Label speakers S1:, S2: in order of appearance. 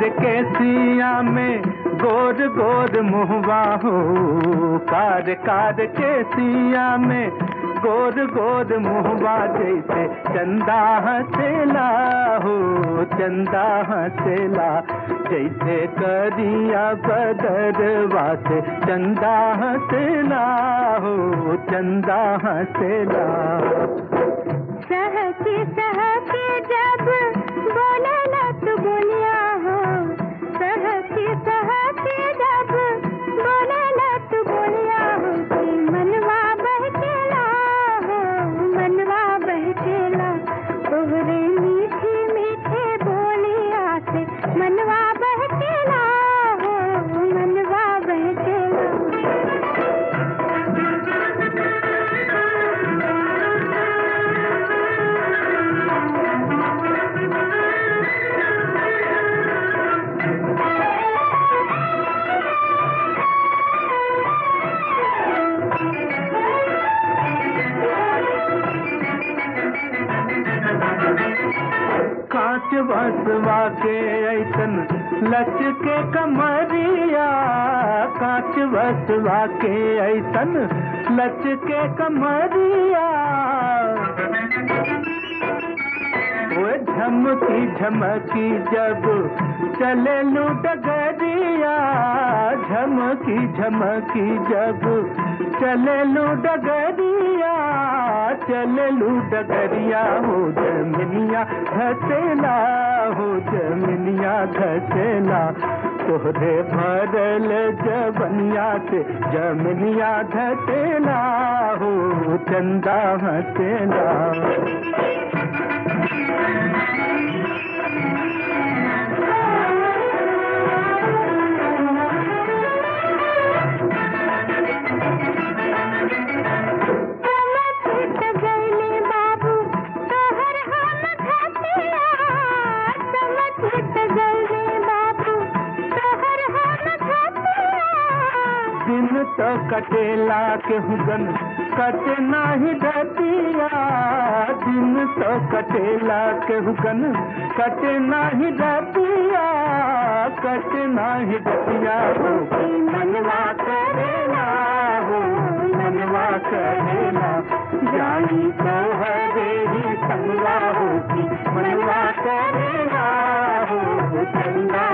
S1: के सिया में गोर गोर मुहवा हो कार कार के सिया में गोर गोर मुहवा जैसे चंदा हसेला हो चंदा हसेला जैसे करिया बदरवा से चंदा हसेला हो चंदा हसेला
S2: सहके सहके जब बोले लत बोलिया हो सहके सहके जब बोले लत बोलिया हो कि मनवा बहकेला हो मनवा बहकेला तोहरे मीठे मीठे बोलिया से मनवा बहकेला हो मनवा बहकेला
S1: कांच बसवा के ऐसन लच के कमरिया कांच बसवा के ऐसन लच के कमरिया वो झमकी झमकी जब चले लू डगरिया झमकी झमकी जब चले लू डगरिया चले लू डगरिया हो जमिनिया घसेला हो जमिनिया घसेला तोहरे भरल जबनिया से जमिनिया घसेला हो चंदा हसेला
S2: समझ गईले बाबू तोहर हम खतिया समझ गईले बाबू तोहर हम खतिया
S1: दिन तो कटेला के हुगन कट नाही डतिया दिन तो कटेला के हुगन कट नाही डतिया कट नाही डतिया हो
S2: कि मनवा करेला
S1: हो मनवा करेला जाई तो हरे ही संगवा होगी मनवा करेला हो चंदा